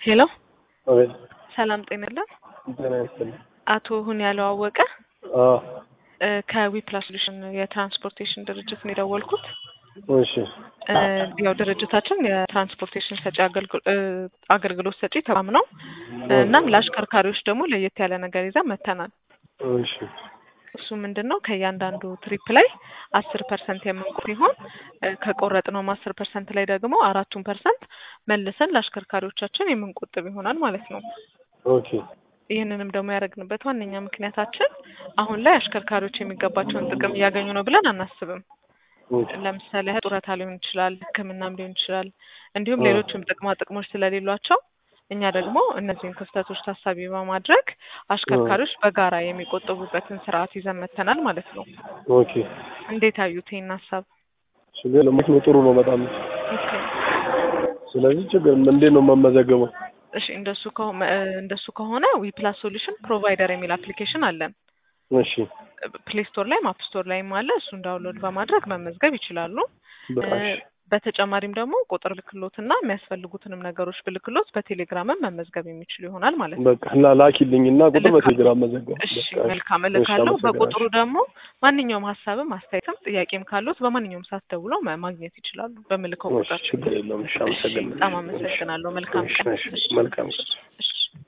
ሄሎ አቤት ሰላም ጤና ይስጥልን። ጤና ይስጥልኝ። አቶ ሁን ያለው አወቀ አዎ እ ከዊፕላስ ሶሉሽን የትራንስፖርቴሽን ድርጅት ነው የደወልኩት። እሺ እ ያው ድርጅታችን የትራንስፖርቴሽን ሰጪ አገልግሎ- እ አገልግሎት ሰጪ ተቋም ነው። እ እናም ለአሽከርካሪዎች ደግሞ ለየት ያለ ነገር ይዘን መጥተናል። እሺ እሱ ምንድን ነው ከእያንዳንዱ ትሪፕ ላይ አስር ፐርሰንት የምንቆርጥ ሲሆን እ ከቆረጥነውም አስር ፐርሰንት ላይ ደግሞ አራቱን ፐርሰንት መልሰን ለአሽከርካሪዎቻችን የምንቆጥብ ይሆናል ማለት ነው። ኦኬ ይህንንም ደግሞ ያደረግንበት ዋነኛ ምክንያታችን አሁን ላይ አሽከርካሪዎች የሚገባቸውን ጥቅም እያገኙ ነው ብለን አናስብም። ኦኬ ለምሳሌ ያህል ጡረታ ሊሆን ይችላል፣ ሕክምናም ሊሆን ይችላል፣ እንዲሁም አዎ። ሌሎችም ጥቅማ ጥቅሞች ስለሌሏቸው እኛ ደግሞ እነዚህን ክፍተቶች ታሳቢ በማድረግ አሽከርካሪዎች በጋራ የሚቆጥቡበትን ስርዓት ይዘን መጥተናል ማለት ነው። ኦኬ እንዴት አዩት ይህን ሀሳብ? ችግር ለሞት ነው ጥሩ ነው በጣም ኦኬ። ስለዚህ ችግር እንዴት ነው የምመዘገበው? እሺ እንደሱ ከሆነ እንደሱ ከሆነ ዊፕላስ ሶሉሽን ፕሮቫይደር የሚል አፕሊኬሽን አለን። እሺ ፕሌይ ስቶር ላይም አፕ ስቶር ላይም አለ። እሱን ዳውንሎድ በማድረግ መመዝገብ ይችላሉ። በቃ እ እሺ በተጨማሪም ደግሞ ቁጥር ብልክሎትና የሚያስፈልጉትንም ነገሮች ብልክሎት በቴሌግራምም መመዝገብ የሚችሉ ይሆናል ማለት ነው። በቃ ላ ላኪልኝና ቁጥር እልካለሁ። በቴሌግራም መዘገብ እሺ በቃ መልካም እሺ እልካለሁ። አመሰግናለሁ። በቁጥሩ ደግሞ ማንኛውም ሀሳብም አስተያየትም ጥያቄም ካሉት በማንኛውም ሰዓት ደውለው ማ- ማግኘት ይችላሉ በምልከው እሺ ቁጥር። ችግር የለውም። እሺ እሺ አመሰግናለሁ። በጣም አመሰግናለሁ። መልካም እሺ ቀን። እሺ እሺ መልካም ቀን። እሺ